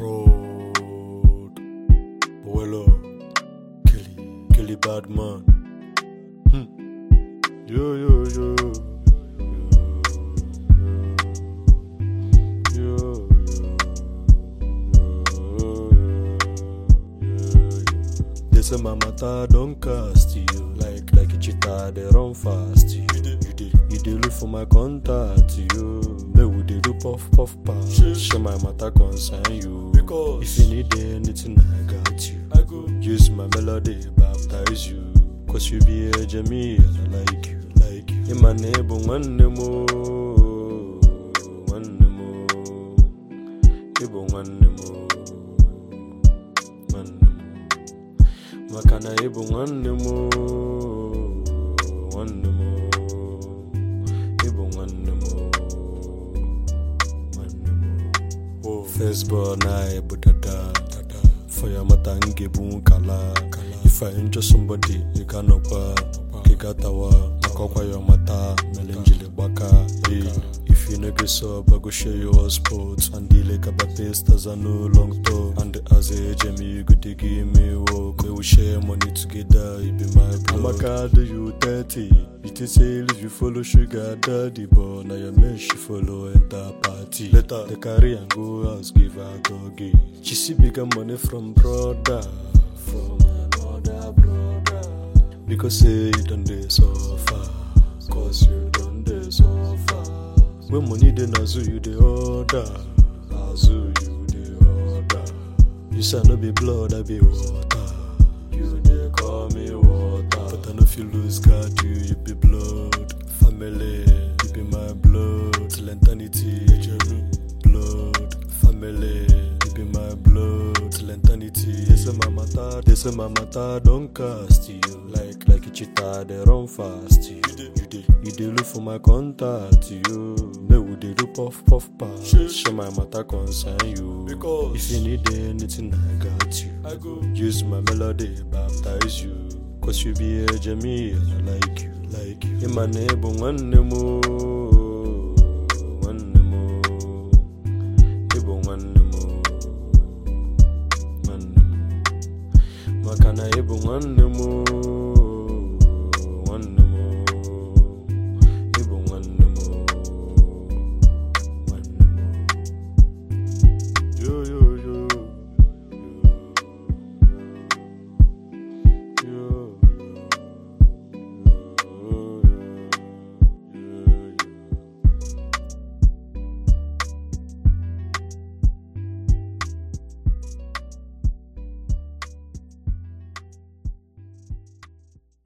Fraud. Boelo. Kelly. Kelly Badman. Hmm. Yo, yo, yo. Yo, yo, yo. They say my matter don't cast you like like a cheetah they run fast you. You dey you dey look for my contact you. They would they do puff puff pass. Share my matter concern you. Because if you need anything I got you. I go use my melody baptize you. Cause you be a Jamie and I like you like you. In my neighbor one more one more. Ibo nwanne m oo, nwanne m maka na ịbụ nwanne m oo, nwanne m oo, ịbụ nwanne m oo, nwanne m oo. First born anyị bụ dada for ya mata m ga-ebu nkala if I injure somebody ị ga-anọkwa ka ị gatawa maka ọkwa ya mata mere njiri gbaka hey. If you no get sub, I go share your sports And the like about pastas are no long talk And as a Jamie, you go to give me work We will share money together, it be my blood I'm a card, you 30 It is say if you follow sugar daddy But now your man she follow enter party Later, the carry and go house, give her doggy She see bigger money from brother From another brother Because say you done dey suffer Cause you done dey suffer When money dey nazu you dey order Nazu you dey order You say I no be blood I be water You dey call me water But I no fit lose guard you you be blood Family you be my blood Till eternity blood Family you be my blood Till eternity They say my matter They say my matter don cast you Like like a cheetah they run fast you You dey you dey look for my contact you Make we dey do puff puff pass Share my matter concern you Because if you need anything I got you I go use my melody baptize you Cause you be a Jamie and I like you like you In my neighbor nwanne m oo, nwanne m oo. Ịbụ nwanne m oo, nwanne m maka na ịbụ nwanne m oo,